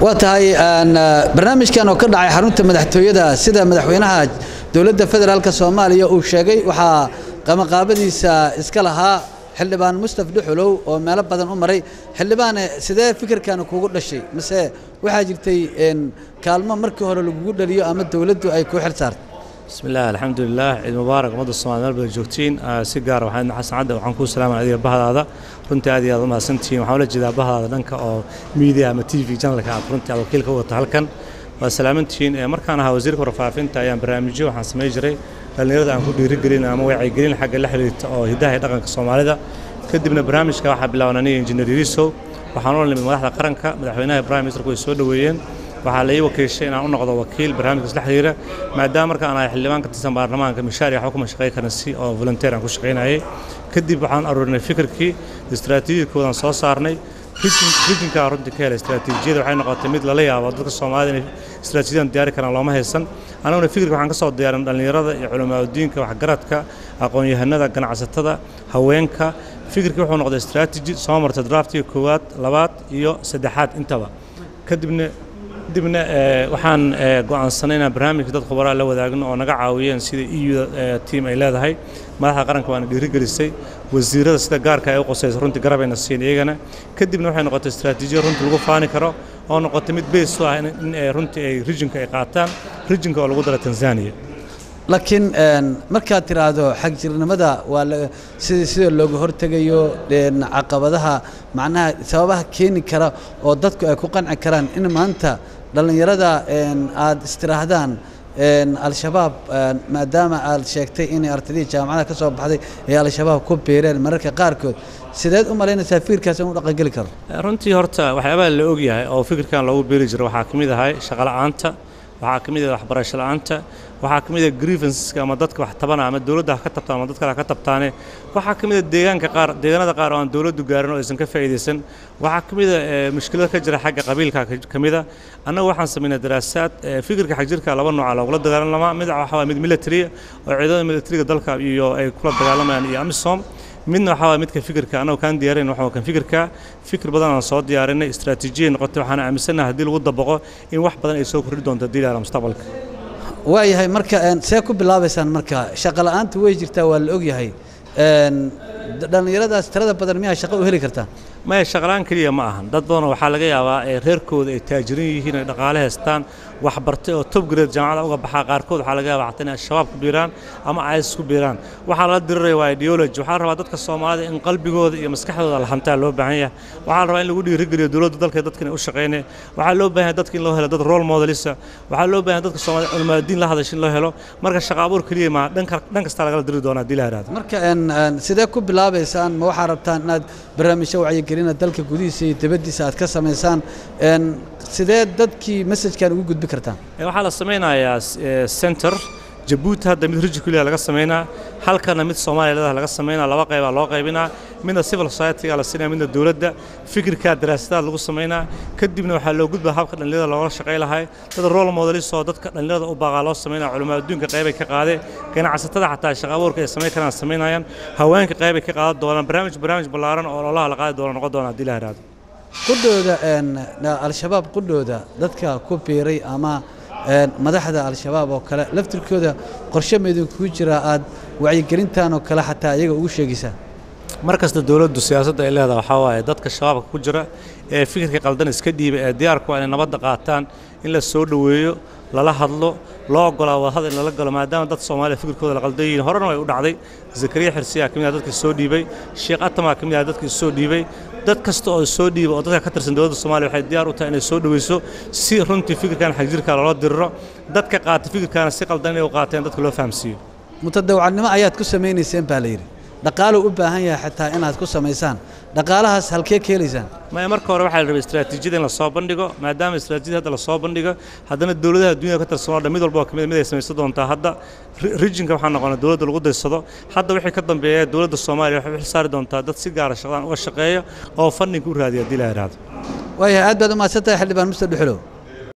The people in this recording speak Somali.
waa tahay barnaamijkan oo ka dhacay xarunta madaxtooyada sida madaxweynaha dowladda federaalk soomaaliya uu sheegay waxaa qamaqaabadiisa iska lahaa xildhibaan mustaf dhuxulow oo meelo badan u maray xildhibaane sidee fikirkan kugu dhashay mise waxaa jirtay kaalmo markii hore lagugu dhaliyo ama dowladdu ay ku xil saartay bismi illah alxamdulilah ciid mubaarak ummadda soomaliya meel badan joogtiin si gaara waxaan xasan cadde waxaan kuu salaamay adiga bahdaada runtii aad iyo aad u mahadsantihiin waxaan ula jeedaa bahdaada dhanka oo media ama t v janalka aad runtii aad wakiil ka wata halkan waa salaamantihiin markaan ahaa wasiirka warfaafinta ayaan barnaamijyo waxaan samayn jiray dhallinyarada aan ku dhiirigelin ama wacyigelin xagga la xiriirta oo hidaha iyo dhaqanka soomaalida kadibna barnaamijka waxaa bilaaban aniga injineer yariso waxaan ula nimid madaxda qaranka madaxweynaha prime ministerku way soo dhoweeyeen waxaa la ii wakiishay inaan u noqdo wakiil barnaamijkaas la xiriira maadaama marka aan ahay xildhibaan ka tirsan baarlamaanka mishaar iyo waxba kuma shaqayn karin si oo volunteer aan ku shaqaynayay kadib waxaan aruurinay fikirkii istaraatiijiyadkoodaan soo saarnay rijinkaa runtii ka helay istaraatiijiyada waxay noqotay mid lala yaabo dadka soomaalida inay istaraatiijiyadan diyaari karaan looma haysan annaguna fikirka waxaan ka soo diyaarin dhallinyarada iyo culimaadudiinka waxgaradka aqoon-yahanada ganacsatada haweenka fikirkii wuxuu noqday istaraatiiji soo martay draftiga koowaad labaad iyo saddexaad intaba kadibna kadibna waxaan go'aansanay inaan barnaamijka dad khubaraa la wadaagno oo naga caawiyeen sida eu tiam ay leedahay madaxda qaranka waana dhiirigelisay wasiirada sida gaarka ay u qosaysa runtii garabayna siin iyagana kadibna waxay noqotay istaraatiijiya runtii lagu faani karo oo noqotay mid beys u ah in runtii ay rijinka ay qaataan rijinka oo lagu dara tanzania laakiin markaad tiraahdo xagjirnimada waa sida sida looga hortegayo caqabadaha macnaha sababaha keeni kara oo dadku ay ku qanci karaan in maanta dhallinyarada aad istiraahdaan al-shabaab maadaama aad sheegtay inay artadii jaamacada ka soo baxday ee al-shabaab ku biireen mararka qaarkood sideed u malaynaysaa fikirkaas inuu dhaqangeli karo runtii horta waxyaabaha la ogyahay oo fikirkan loogu beeri jiro waxaa ka mid ahay shaqola'aanta waxaa ka mid ah waxbarasho la'aanta waxaa ka mid ah grievanceska ama dadka wax tabana ama dowladda ha ka tabtaan ama dad kale ha ka tabtaane waxaa ka mid ah deegaanka qaar deegaanada qaar oo aan dowladdu gaarin oo aysan ka faa'iidaysan waxaa ka mid ah mushkilada ka jira xagga qabiilka ka mid ah annagu waxaan samaynaa daraasaad fikirka xagjirka laba nooca loogula dagaalama mid waxaa waa mid military oo ciidamada militariga dalka iyo ay kula dagaalamayaan iyo amisom midna waxaa waa midka fikirka annagu kaan diyaarayn waxaa kan fikirka fikir badan aan soo diyaarinay istaraatiijiyay noqotay waxaan aaminsanahay haddii lagu dabaqo in wax badan ay soo kordhi doonto haddii la mustaqbalka waayahay marka see ku bilaabaysaan marka shaqo la'aanta way jirtaa waa la ogyahay dhallinyaradaas tirada badan miyaa shaqo u heli kartaa maya shaqalaan keliya ma ahan dad badanoo waxaa laga yaabaa ee reerkooda ay taajirin yihiin ay dhaqaale haystaan wax bartay oo top grade jaamacada uga baxaa qaarkood waxaa laga yaabaa xataa inay shabaab ku biiraan ama isis ku biiraan waxaa lala diriraya waa ideology waxaa la rabaa dadka soomaalida in qalbigooda iyo maskaxdooda la hantaa loo baahan yahay waxaa la rabaa in lagu dhiirigeliyo dowladda dalka dadka inay u shaqaynay waxaa loo baahan yahay dadka in loo helo dad role modelisa waxaa loo baahan yahay dadka soomaalida culimaadiin la hadasha in loo helo marka shaqa abuur keliya ma dhan kasta lagala diri doonaa haddii la yidhahdo marka sidee ku bilaabaysaan ma waxaa rabtaan inaad barnaamijyo wacyigelina dalka gudihiisa iyo dibaddiisa aad ka samaysaan sidee dadkii messajkan ugu gudbi kartaan waxaa la samaynayaa center jabuuti hadda mid rijikulia laga samaynaa halkana mid soomaaliya leedaha laga samaynaa laba qaybaa loo qaybinaa midna civil society-ga la siinaya midna dowladda fikirkaa daraasadaad lagu samaynaa kadibna waxaa loo gudbaa habka dhallinyarada looga shaqay lahay dad role modelis oo dadka dhallinyarada u baaqaa loo samaynaa culimaa adduunka qaybay ka qaadeen ganacsatada xataa shaqa abuurka ay samayn karaan samaynayaan haweenka qaybay ka qaadan doonaan barnaamij barnaamij ballaaran oo ololaha la qaadi doona noqon doona haddii la yidhahdo qudhooda al-shabaab qudhooda dadka ku biiray ama madaxda al-shabaab oo kale laftirkooda qorshe maydinkugu jira aad wacyigelintan oo kale xataa iyaga ugu sheegaysaa mar kasta dowladdu siyaasadda ay leedahay waxaa waaye dadka shabaabka ku jira ee fikirka qaldan iska dhiiba ee diyaarku waa inay nabadda qaataan in la soo dhoweeyo lala hadlo loo ogolaa wadahadal in lala galo maadaama dad soomaaliya fikirkooda la qaldan yihiin horena way u dhacday zakariya xirsiyaa ka mid ah dadkii soo dhiibay sheekh atamaa ka mid ah dadkii soo dhiibay dad kasta oo soo dhiiba oo dadka ka tirsan dowladda soomaaliya waxay diyaar u tahay inay soo dhoweyso si runtii fikirkan xagjirka loola diriro dadka qaata fikirkaana si qaldan inay u qaateen dadka loo fahamsiiyo mutadawacnimo ayaad ku samaynayseen baa la yidhi dhaqaaluu u baahan yahay xataa inaad ku samaysaan dhaqaalahaas halkee ka helaysaan maya marka hore waxaa la rabay istaraatiijiyada in la soo bandhigo maadaama istaraatiijiyada hadda la soo bandhigo haddana dowladaha dunyada ka tirsan oo dhan mid walba oo kamid mid ay samaysan doontaa hadda rijinka waxaa noqonaa dowladda lagu daysado hadda wixii ka dambeeya dowladda soomaaliya waxay u xilsaari doontaa dad si gaara shaqadan uga shaqeeya oo fandhinka u raadiya haddii la yidhaahdo waayahay aad baad u mahadsantahay xildhibaan muster dhuxulow